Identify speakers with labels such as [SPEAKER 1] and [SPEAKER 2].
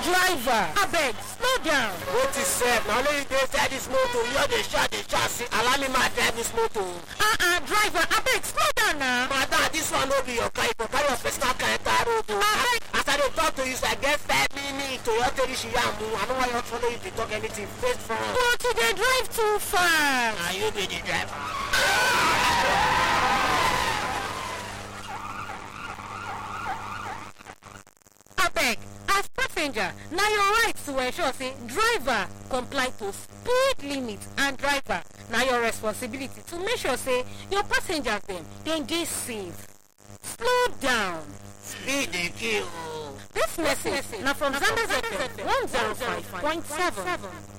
[SPEAKER 1] driver abeg slow down
[SPEAKER 2] What is said? Now only you dey inside this motor. You all dey shout, dey shout. See, allow me ma drive this motor.
[SPEAKER 1] ah ah driver abeg slow down na
[SPEAKER 2] Madam, this one no be your car. You go carry your personal car enter road. o.
[SPEAKER 1] Abeg.
[SPEAKER 2] As I dey talk to you, so I get five minutes to your tell you she yamu. I no wan you follow you dey talk anything face front.
[SPEAKER 1] but you dey drive too fast
[SPEAKER 2] Na you be the driver.
[SPEAKER 1] abeg as passenger na your right to ensure say driver comply to speed limit and driver na your responsibility to make sure say your passengers dem dem dey safe slow down
[SPEAKER 2] Speed dey kill. o.
[SPEAKER 1] dis message na from zambia fm one zero five point seven.